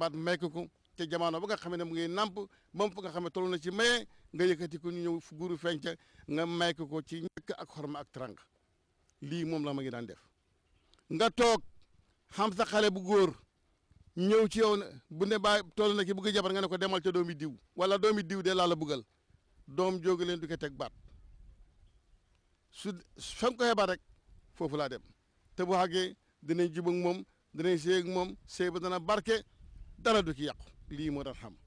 baat may ko ko te jamono ba nga xam ne mu ngi nàmp moom fa nga xam ne toll na ci maye nga yëkkati ko ñu ñëw fu guru feeñ ca nga may ko ko ci njëkk ak xorma ak trang lii moom la ma ngi daan def nga toog xam sa xale bu góor ñëw ci yow bu ne baa toll na ki bëgg jabar nga ne ko demal ca doomi diw wala doomi diw de laa la bëggal doom jóge leen du ko teg baat su fa nga ko xebaat rek foofu laa dem te bu xàggee dinañ jub ak moom dinañ séy ak moom séy ba dana barke dara du ci yàqu lii moo daan xam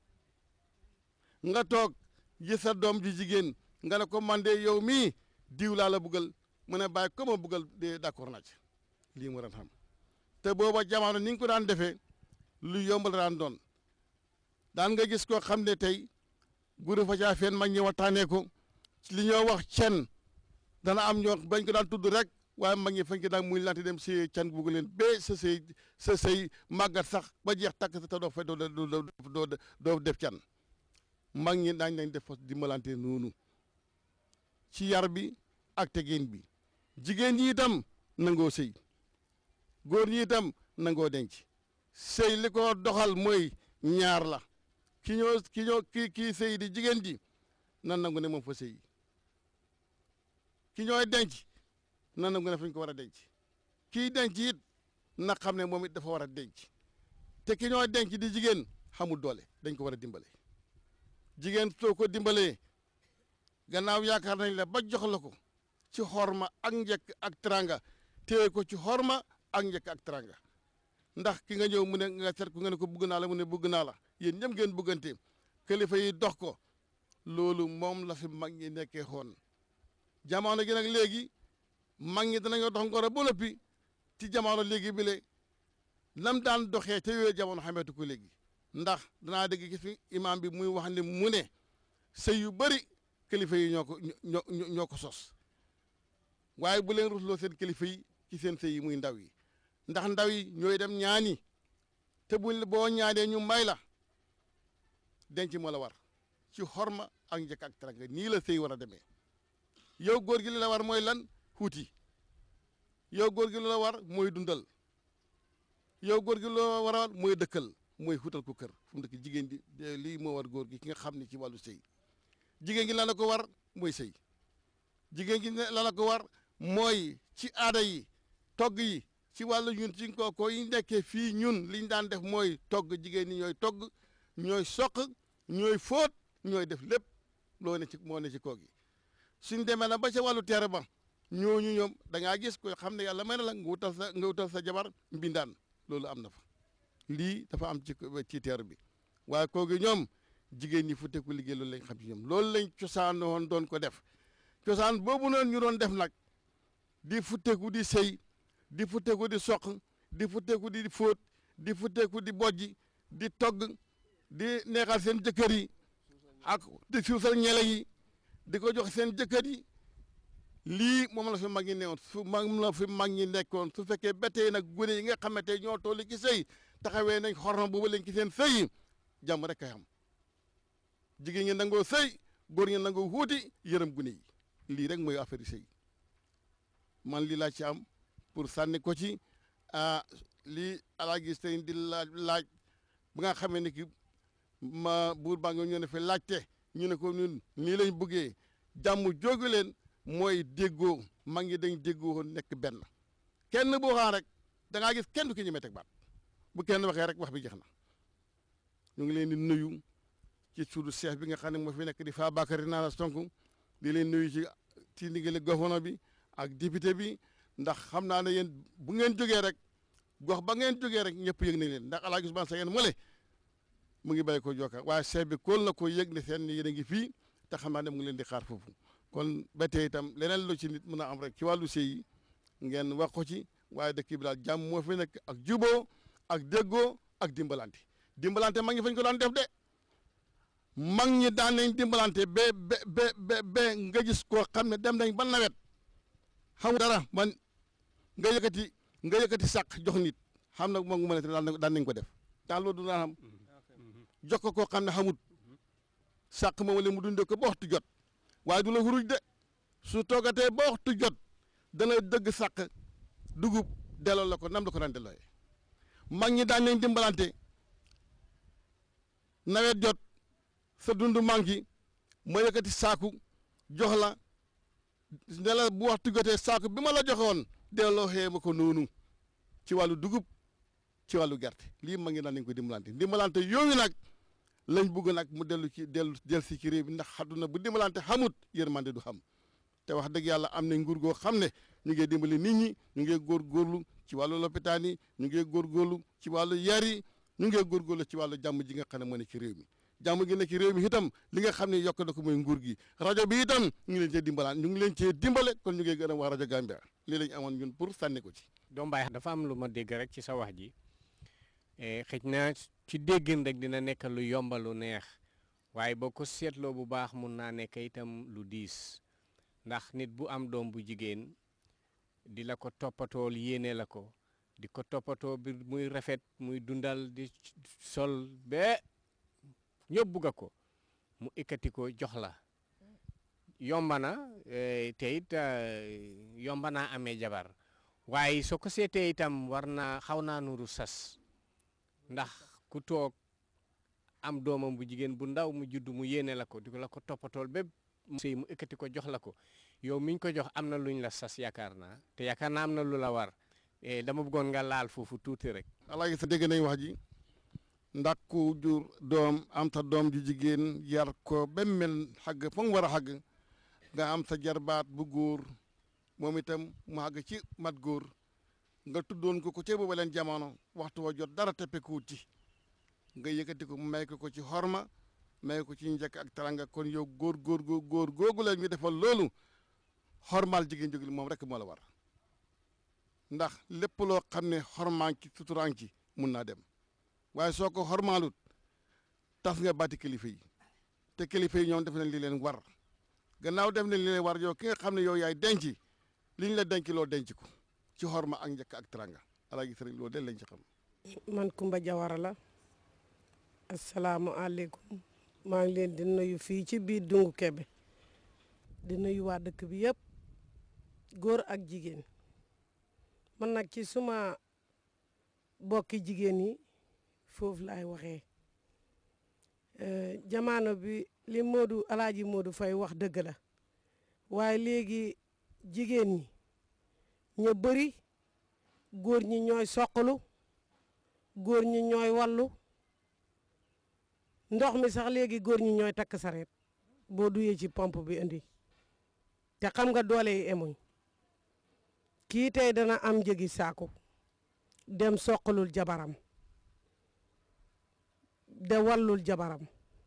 nga toog gis sa doom ji jigéen nga ne ko man de yow mii diw laa la bëggal mu ne bàyyi ko ma bëggal de d'accord naa ci lii moo daan xam te booba jamono ni nga ko daan defee lu yomb la daan doon daan nga gis koo xam ne tey guru fa caa feen mag ñi waxtaanee ko li ñoo wax cen dana am ñoo bañ ko daan tudd rek waaye mag ñi fañ ko daan muy lante dem si can bugg leen ba sa sëy sa sëy màggat sax ba jeex takk sa te doo fa doo doo doo def can mag ñi daañ lañ def fas dimbalante noonu ci yar bi ak tegin bi jigéen ñi itam nangoo sëy góor ñi itam nangoo denc sëy li ko doxal mooy ñaar la ki ñoo ki ñoo ki kii sëy di jigéen ji nan nangu ne moom fa sëy ki ñooy denc nan nangu ne fañ ko war a denc kii denc it na xam ne moom it dafa war a denc te ki ñooy denc di jigéen xamul doole dañ ko war a dimbale jigéen soo ko dimbalee gannaaw yaakaar nañ la ba jox la ko ci xorma ak njëkk ak teranga téye ko ci xorma ak njëkk ak teranga ndax ki nga ñëw mu ne nga seet ku nga ne ko bugg naa la mu ne bugg naa la yéen ñëpp ngeen buggante kilifa yi dox ko loolu moom la fi mag ñi nekkee xoon jamono gi nag léegi mag ñi danañoo dox ngoro ba noppi ci jamono léegi bi le lam daan doxee te yooyu jamono xameetu ko léegi ndax danaa dégg gis fi imaam bi muy wax ne mu ne sëy yu bëri kilifa yi ñoo ko ñoo ñoo ko sos waaye bu leen rusloo seen kilifa yi ci seen sëy yi muy ndaw yi ndax ndaw yi ñooy dem ñaani te buñ boo ñaanee ñu may la denc moo la war ci xorma ak njëkk ak teranga nii la sëy war a demee yow góor gi li la war mooy lan xuuti yow góor gi li la war mooy dundal yow góor gi li la war a mooy dëkkal mooy xuutal ko kër fu mu dëkk jigéen ji lii moo war góor gi ki nga xam ne ci wàllu sëy jigéen gi la la ko war mooy sëy jigéen gi la la ko war mooy ci aada yi togg yi ci wàllu ñun ci ko ko yi nekkee fii ñun liñ daan def mooy togg jigéen ñi ñooy togg ñooy soq ñooy fóot ñooy def lépp loo ne ci moo ne ci koo gi suñ demee na ba ca wàllu teere ba ñooñu ñoom da ngaa gis ko xam ne yàlla may na la nga wutal sa nga wutal sa jabar mbindaan loolu am na fa lii dafa am ci ci teer bi waaye koo gi ñoom jigéen ñi fu teku liggéey loolu lañ xam ci ñoom loolu lañ cosaan woon doon ko def cosaan boobu noonu ñu doon def nag di futteeku di sëy di futteeku di soq di futteeku di fóot di futteeku di bojji di togg di neexal seen jëkkër yi ak di suusal ñele yi di ko jox seen jëkkër yi lii moom la fi mag ñi newoon su moom la fi mag ñi nekkoon su fekkee ba tey nag gune yi nga xamante ñoo toll ci sëy taxawee nañ xorma boobu lañ ci seen sëy yi jàmm rek kay am jigéen ñi nangoo sëy góor ñi nangoo wuuti yërëm gune yi lii rek mooy affaire yi sëy man lii laa ci am pour sànni ko ci ah lii alaa gis tey di laaj laaj ba nga xamee ne ki ma buur baa nga ñoo ne fi laajte ñu ne ko ñun nii lañ bëggee jàmm jógu leen mooy déggoo mag ñi dañ déggoo nekk benn kenn boo xam rek da ngaa gis kenn du ki ñemee teg baat bu kenn waxee rek wax bi jeex na ñu ngi leen di nuyu ci suudu chef bi nga xam ne moo fi nekk di Fabakary Nana Sonko di leen nuyu ci ci ndigali gouvernement bi ak député bi ndax xam naa ne yéen bu ngeen jógee rek gox ba ngeen jógee rek ñëpp yëg nañ leen ndax El Hadj Ousmane Seye mole mu ngi bàyyi ko jokka waaye chef bi kóol na ko yëg ne seen yéen a ngi fii te xam naa ne mu ngi leen di xaar foofu kon ba tey itam leneen lu ci nit mën a am rek ci wàllu sëy yi ngeen wax ko ci waaye dëkk bi daal jàmm moo fi nekk ak juboo ak déggoo ak dimbalante dimbalante mag ñi fañ ko daan def de mag ñi daan nañ dimbalante ba ba ba ba nga gis koo xam ne dem nañ ba nawet xam dara man nga yëkkati nga yëkkati sàq jox nit xam na moom mu ne daan nañ ko def daan loolu du daan xam jox ko koo xam ne xamut sàq moom la mu dundee ko ba waxtu jot waaye du la xuruj de su toogatee ba waxtu jot dana dëgg sàq dugub delloo la ko nam la ko daan dellooyee mag ñi daan nañ dimbalante nawet jot sa dund manki ma yëkkati saaku jox la ne la bu waxtu jotee saaku bi ma la joxoon delloo xee ma ko noonu ci wàllu dugub ci wàllu gerte lii ma ngi naan nañ ko dimbalante dimbalante yooyu nag lañ bugg nag mu dellu ci dellu del si ci réew mi ndax xadduna bu dimbalante xamut yërmande du xam te wax dëgg yàlla am nañ nguur goo xam ne ñu ngi dimbali nit ñi ñu ngi góorgóorlu ci wàllu lopitaan yi ñu ngi góorgóorlu ci wàllu yar yi ñu ngi góorgóorlu ci wàllu jàmm ji nga xam ne moo ne ci réew mi jàmm gi ne ci réew mi itam li nga xam ne yokk na ko mooy nguur gi rajo bi itam ñu ngi leen cee dimbalaan ñu ngi leen cee dimbale kon ñu ngi gën a wax rajo Gambia lii lañ amoon ñun pour sànni ko ci doom baay dafa am lu ma dégg rek ci sa wax ji xëj na ci déggin rek dina nekk lu yomba lu neex waaye boo ko seetloo bu baax mun naa nekk itam lu diis ndax nit bu am doom bu jigéen di la ko toppatool yéene la ko di ko toppatoo bi muy rafet muy dundal di sol ba ñëpp bugga ko mu ikkati ko jox la yomba na te it yomba naa amee jabar waaye soo ko seetee itam war naa xaw naa nuru sas ndax ku toog am doomam bu jigéen bu ndaw mu judd mu yéene la ko di ko la ko toppatool bépp mu sëy mu ekkati ko jox la ko yow miñ ko jox am na luñ la sas yaakaar naa te yaakaar naa am na lu la war dama bëggoon nga laal foofu tuuti rek alaaji sa dégg nañ wax ji ndax ku jur doom am sa doom ju jigéen yar ko ba mel xagg fa mu war a xagg nga am sa jarbaat bu góor moom itam mu xagg ci mat góor nga tuddoon ko ko ca booba leen jamono waxtu wa jot dara teppekuwut ci nga yëkkati ko may ko ko ci xorma may ko ci njëkk ak taranga kon yow góor góor góor googu la ñu defal loolu xormaal jigéen jógil moom rek moo la war ndax lépp loo xam ne xormaan ci suturaan ci mun naa dem waaye soo ko xormaalut tas nga bàtti kilifa yi te kilifa yi ñoom def nañ li leen war gannaaw def nañ li leen war yow ki nga xam ne yow yaay denc li ñu la denc loo denc ko ci xorma ak njëkk ak taranga alaa gis rek loolu de lañ ci xam man Kumba Jawara la asalaamualeykum maa ngi leen di nuyu fii ci biir Dungu Kebe di nuyu waa dëkk bi yëpp góor ak jigéen man nag ci suma bokki jigéen yi foofu laay waxee jamono bi li Modou Alaaji Modou Fay wax dëgg la waaye léegi jigéen ñi ñu bëri góor ñi ñooy soqalu góor ñi ñooy wallu ndox mi sax léegi góor ñi ñooy takk sareet boo duyee ci pompe bi indi te xam nga doole yi emuñ kii tey dana am njëgi saaku dem soqalul jabaram de wallul jabaram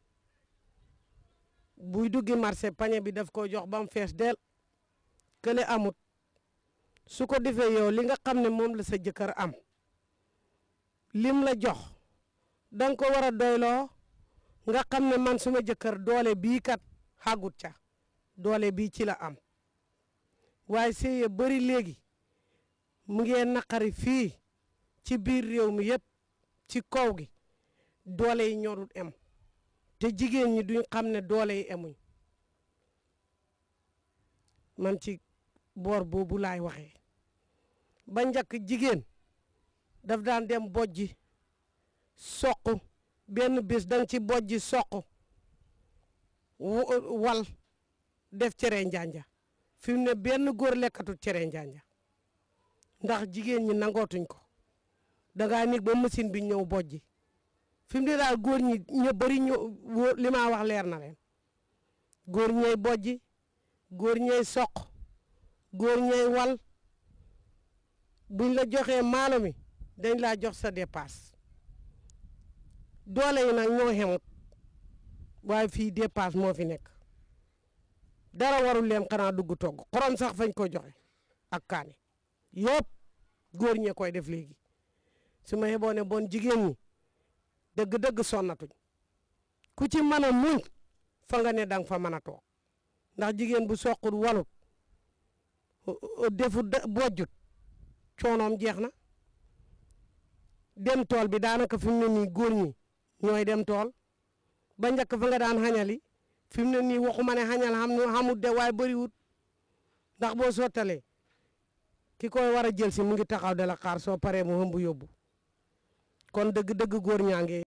buy duggi marché pañe bi daf ko jox ba mu fees del kële amut su ko defee yow li nga xam ne moom la sa jëkkër am lim la jox danga ko war a doyloo nga xam ne man suma jëkkër doole bii kat xagut ca doole bii ci la am waaye sëye bari léegi mu ngee naqari fii ci biir réew mi yëpp ci kaw gi doole yi ñorul em te jigéen ñi duñ xam ne doole yi emuñ man ci boor boobu laay waxee ba njëkk jigéen daf daan dem bojji soq benn bés danga ci bojji soq wal def cere njanja fi mu ne benn góor lekkatut cere njanja ndax jigéen ñi nangootuñ ko dangaa nig ba machine bi ñëw bojji fi mu ne daal góor ñi ñu bëri ñu li ma wax leer na leen góor ñey bojji góor ñey soq góor ñey wal buñ la joxee maalo mi dañ laa jox sa dépasse doole yi nag ñoo xemut waaye fii dépasse moo fi nekk dara warul leen xanaa dugg togg xorom sax fañ ko joxe ak kaani yëpp góor ñee koy def léegi su ma yeboo ne bon jigéen ñi dëgg-dëgg sonnatuñ ku ci mën a muñ fa nga ne danga fa mën a toog ndax jigéen bu soqut walut defu bojjut coonoom jeex na dem tool bi daanaka fi mu ne nii góor ñi ñooy dem tool ba njëkk fa nga daan xañali fi mu ne nii waxuma ne xañal xam xamut de waaye bëriwut ndax boo sottalee ki koy war a jël si mu ngi taxaw de la xaar soo paree mu hëmb yóbbu kon dëgg-dëgg góor ñaa ngi